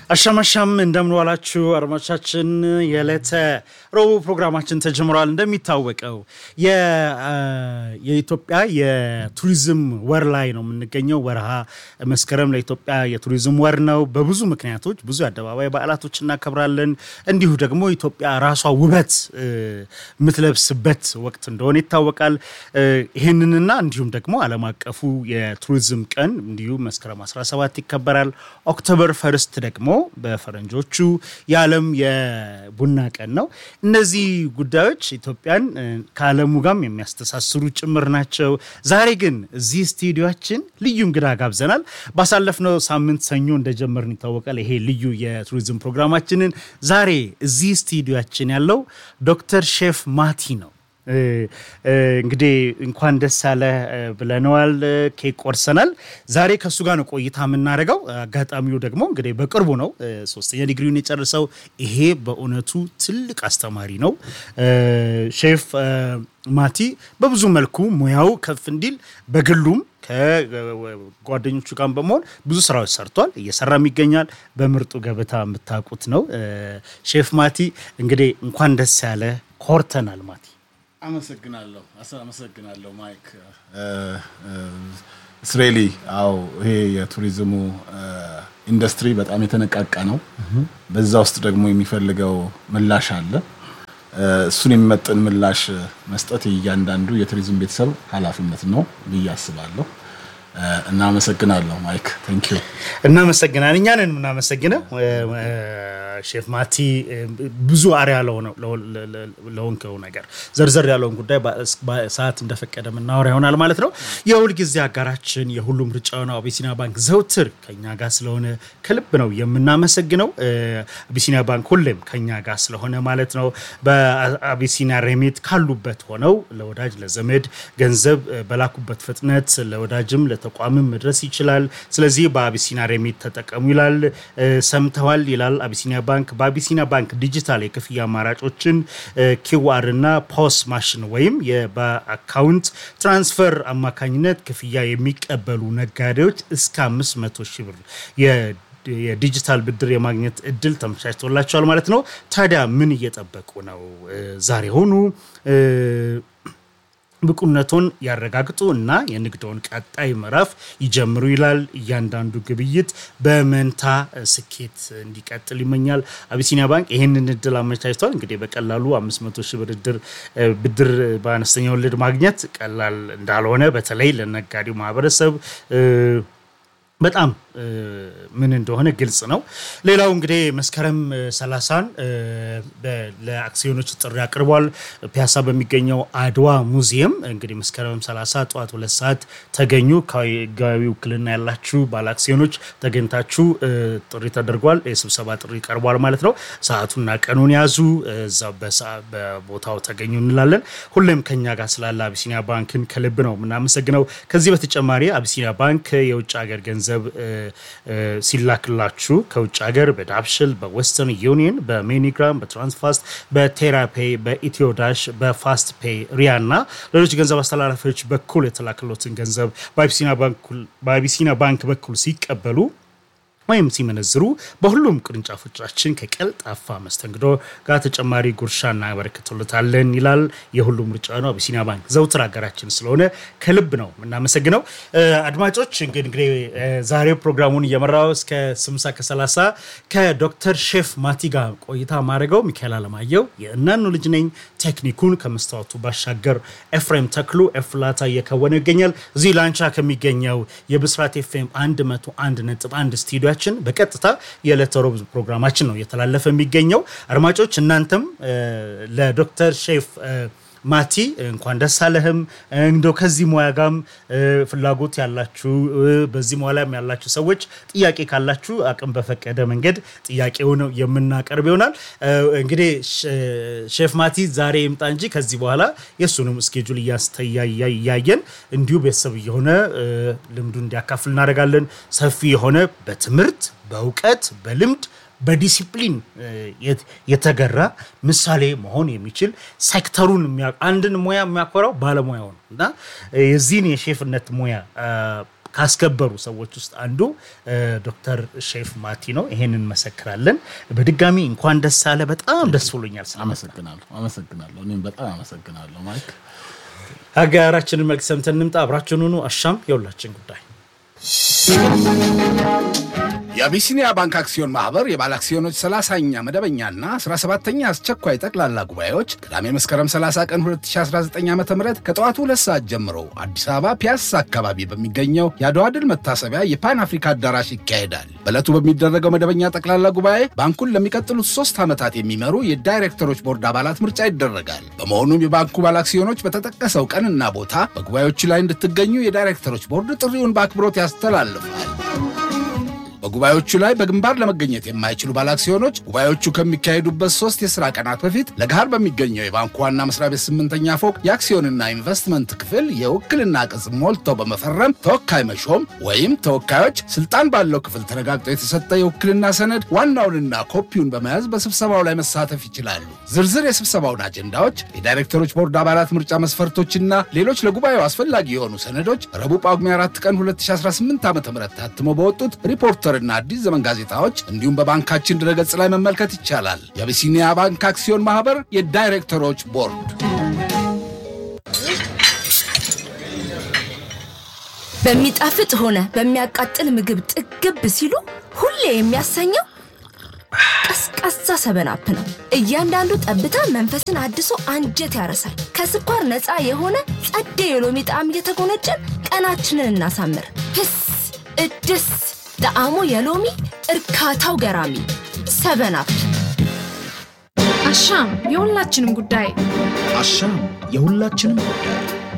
አሻማሻም እንደምንዋላችሁ አድማጮቻችን፣ የዕለተ ረቡዕ ፕሮግራማችን ተጀምሯል። እንደሚታወቀው የኢትዮጵያ የቱሪዝም ወር ላይ ነው የምንገኘው። ወርሃ መስከረም ለኢትዮጵያ የቱሪዝም ወር ነው። በብዙ ምክንያቶች ብዙ የአደባባይ በዓላቶች እናከብራለን። እንዲሁ ደግሞ ኢትዮጵያ ራሷ ውበት የምትለብስበት ወቅት እንደሆነ ይታወቃል። ይህንንና እንዲሁም ደግሞ ዓለም አቀፉ የቱሪዝም ቀን እንዲሁ መስከረም 17 ይከበራል። ኦክቶበር ፈርስት ደግሞ በፈረንጆቹ የዓለም የቡና ቀን ነው። እነዚህ ጉዳዮች ኢትዮጵያን ከዓለሙ ጋርም የሚያስተሳስሩ ጭምር ናቸው። ዛሬ ግን እዚህ ስቱዲዮችን ልዩ እንግዳ ጋብዘናል። ባሳለፍነው ሳምንት ሰኞ እንደጀመርን ይታወቃል። ይሄ ልዩ የቱሪዝም ፕሮግራማችንን ዛሬ እዚህ ስቱዲዮችን ያለው ዶክተር ሼፍ ማቲ ነው። እንግዲህ እንኳን ደስ አለ ብለነዋል። ኬክ ቆርሰናል። ዛሬ ከእሱ ጋር ነው ቆይታ የምናደርገው። አጋጣሚው ደግሞ እንግዲህ በቅርቡ ነው ሶስተኛ ዲግሪውን የጨርሰው። ይሄ በእውነቱ ትልቅ አስተማሪ ነው። ሼፍ ማቲ በብዙ መልኩ ሙያው ከፍ እንዲል በግሉም ከጓደኞቹ ጋር በመሆን ብዙ ስራዎች ሰርቷል፣ እየሰራም ይገኛል። በምርጡ ገበታ የምታውቁት ነው። ሼፍ ማቲ እንግዲህ እንኳን ደስ ያለ ኮርተናል ማቲ አመሰግናለሁ አመሰግናለሁ ማይክ ስሬሊ አዎ ይሄ የቱሪዝሙ ኢንዱስትሪ በጣም የተነቃቃ ነው በዛ ውስጥ ደግሞ የሚፈልገው ምላሽ አለ እሱን የሚመጥን ምላሽ መስጠት እያንዳንዱ የቱሪዝም ቤተሰብ ኃላፊነት ነው ብዬ አስባለሁ እናመሰግናለሁ ማይክ ቴንክ ዩ እናመሰግናል እኛንን የምናመሰግነው ሼፍ ማቲ ብዙ አሪያ ለሆንከው ነገር ዘርዘር ያለውን ጉዳይ ሰዓት እንደፈቀደ የምናወራ ይሆናል ማለት ነው። የሁል ጊዜ አጋራችን የሁሉም ምርጫ ነው አቢሲኒያ ባንክ ዘውትር ከኛ ጋር ስለሆነ ከልብ ነው የምናመሰግነው። አቢሲኒያ ባንክ ሁሌም ከኛ ጋር ስለሆነ ማለት ነው። በአቢሲኒያ ሬሚት ካሉበት ሆነው ለወዳጅ ለዘመድ ገንዘብ በላኩበት ፍጥነት ለወዳጅም ለተቋምም መድረስ ይችላል። ስለዚህ በአቢሲኒያ ሬሚት ተጠቀሙ ይላል። ሰምተዋል ይላል አቢሲኒያ ባንክ በአቢሲኒያ ባንክ ዲጂታል የክፍያ አማራጮችን ኪዋር እና ፖስ ማሽን ወይም በአካውንት ትራንስፈር አማካኝነት ክፍያ የሚቀበሉ ነጋዴዎች እስከ 500 ሺህ ብር የዲጂታል ብድር የማግኘት እድል ተመቻችቶላቸዋል ማለት ነው። ታዲያ ምን እየጠበቁ ነው? ዛሬ ሆኑ ብቁነቶን ያረጋግጡ እና የንግዶን ቀጣይ ምዕራፍ ይጀምሩ ይላል። እያንዳንዱ ግብይት በመንታ ስኬት እንዲቀጥል ይመኛል። አቢሲኒያ ባንክ ይህንን እድል አመቻችቷል። እንግዲህ በቀላሉ 500 ሺህ ብድር ብድር በአነስተኛ ወለድ ማግኘት ቀላል እንዳልሆነ በተለይ ለነጋዴው ማህበረሰብ በጣም ምን እንደሆነ ግልጽ ነው። ሌላው እንግዲህ መስከረም ሰላሳን ለአክሲዮኖች ጥሪ አቅርቧል። ፒያሳ በሚገኘው አድዋ ሙዚየም እንግዲህ መስከረም 30 ጠዋት ሁለት ሰዓት ተገኙ። ከህጋዊ ውክልና ያላችሁ ባለ አክሲዮኖች ተገኝታችሁ ጥሪ ተደርጓል። የስብሰባ ጥሪ ቀርቧል ማለት ነው። ሰዓቱና ቀኑን ያዙ፣ እዛ በቦታው ተገኙ እንላለን። ሁሌም ከኛ ጋር ስላለ አቢሲኒያ ባንክን ከልብ ነው የምናመሰግነው። ከዚህ በተጨማሪ አቢሲኒያ ባንክ የውጭ ሀገር ገንዘብ ሲላክላችሁ ከውጭ ሀገር በዳብሽል በዌስተርን ዩኒየን በሜኒግራም በትራንስፋስት በቴራፔ በኢትዮዳሽ በፋስት ፔይ ሪያ እና ሌሎች ገንዘብ አስተላላፊዎች በኩል የተላክሎትን ገንዘብ በአቢሲኒያ ባንክ በኩል ሲቀበሉ ወይም ሲመነዝሩ በሁሉም ቅርንጫፎቻችን ከቀልጣፋ መስተንግዶ ጋር ተጨማሪ ጉርሻ እናበረክትሎታለን ይላል። የሁሉም ምርጫ ነው አቢሲኒያ ባንክ ዘውትር ሀገራችን ስለሆነ ከልብ ነው የምናመሰግነው። አድማጮች እንግዲህ ዛሬው ፕሮግራሙን እየመራው እስከ ስምሳ ከሰላሳ ከዶክተር ሼፍ ማቲ ጋር ቆይታ ማድረገው ሚካኤል አለማየሁ የእናኑ ልጅ ነኝ። ቴክኒኩን ከመስታወቱ ባሻገር ኤፍሬም ተክሉ ኤፍላታ እየከወነ ይገኛል። እዚህ ላንቻ ከሚገኘው የብስራት ኤፍኤም 101 ነጥብ 1 ስቱዲዮ ችን በቀጥታ የዕለተ ሮብ ፕሮግራማችን ነው እየተላለፈ የሚገኘው። አድማጮች እናንተም ለዶክተር ሼፍ ማቲ እንኳን ደስ አለህም። እንደው ከዚህ ሙያ ጋም ፍላጎት ያላችሁ በዚህ ሙያ ላይም ያላችሁ ሰዎች ጥያቄ ካላችሁ አቅም በፈቀደ መንገድ ጥያቄውን የምናቀርብ ይሆናል። እንግዲህ ሼፍ ማቲ ዛሬ ይምጣ እንጂ ከዚህ በኋላ የእሱንም እስኬጁል እያየን እንዲሁ ቤተሰብ እየሆነ ልምዱ እንዲያካፍል እናደርጋለን። ሰፊ የሆነ በትምህርት በእውቀት በልምድ በዲሲፕሊን የተገራ ምሳሌ መሆን የሚችል ሴክተሩን አንድን ሙያ የሚያኮራው ባለሙያው ነው እና የዚህን የሼፍነት ሙያ ካስከበሩ ሰዎች ውስጥ አንዱ ዶክተር ሼፍ ማቲ ነው። ይሄን እንመሰክራለን። በድጋሚ እንኳን ደስ አለ። በጣም ደስ ብሎኛል። ስለ አመሰግናለሁ አመሰግናለሁ። እኔም በጣም አመሰግናለሁ ማይክ። አጋራችንን መልክ ሰምተን እንምጣ። አብራችን ሁኑ። አሻም የሁላችን ጉዳይ የአቢሲኒያ ባንክ አክሲዮን ማህበር የባለ አክሲዮኖች 30ኛ መደበኛና 17ኛ አስቸኳይ ጠቅላላ ጉባኤዎች ቅዳሜ መስከረም 30 ቀን 2019 ዓ ም ከጠዋቱ ሁለት ሰዓት ጀምሮ አዲስ አበባ ፒያሳ አካባቢ በሚገኘው የአድዋ ድል መታሰቢያ የፓን አፍሪካ አዳራሽ ይካሄዳል። በዕለቱ በሚደረገው መደበኛ ጠቅላላ ጉባኤ ባንኩን ለሚቀጥሉት ሶስት ዓመታት የሚመሩ የዳይሬክተሮች ቦርድ አባላት ምርጫ ይደረጋል። በመሆኑም የባንኩ ባለ አክሲዮኖች በተጠቀሰው ቀንና ቦታ በጉባኤዎቹ ላይ እንድትገኙ የዳይሬክተሮች ቦርድ ጥሪውን በአክብሮት ያስተላልፋል። በጉባኤዎቹ ላይ በግንባር ለመገኘት የማይችሉ ባለአክሲዮኖች ጉባኤዎቹ ከሚካሄዱበት ሶስት የሥራ ቀናት በፊት ለገሃር በሚገኘው የባንኩ ዋና መስሪያ ቤት ስምንተኛ ፎቅ የአክሲዮንና ኢንቨስትመንት ክፍል የውክልና ቅጽ ሞልተው በመፈረም ተወካይ መሾም ወይም ተወካዮች ስልጣን ባለው ክፍል ተረጋግጦ የተሰጠ የውክልና ሰነድ ዋናውንና ኮፒውን በመያዝ በስብሰባው ላይ መሳተፍ ይችላሉ። ዝርዝር የስብሰባውን አጀንዳዎች፣ የዳይሬክተሮች ቦርድ አባላት ምርጫ መስፈርቶችና ሌሎች ለጉባኤው አስፈላጊ የሆኑ ሰነዶች ረቡዕ ጳጉሜ 4 ቀን 2018 ዓ ም ታትመው በወጡት ሪፖርተር እና አዲስ ዘመን ጋዜጣዎች እንዲሁም በባንካችን ድረገጽ ላይ መመልከት ይቻላል። የአቢሲኒያ ባንክ አክሲዮን ማህበር የዳይሬክተሮች ቦርድ። በሚጣፍጥ ሆነ በሚያቃጥል ምግብ ጥግብ ሲሉ ሁሌ የሚያሰኘው ቀዝቃዛ ሰበናፕ ነው። እያንዳንዱ ጠብታ መንፈስን አድሶ አንጀት ያረሳል። ከስኳር ነፃ የሆነ ጸዴ የሎሚ ጣዕም እየተጎነጨን ቀናችንን እናሳምር። ህስ እድስ ጣዕሙ የሎሚ እርካታው ገራሚ ሰበናፕ። አሻም የሁላችንም ጉዳይ። አሻም የሁላችንም ጉዳይ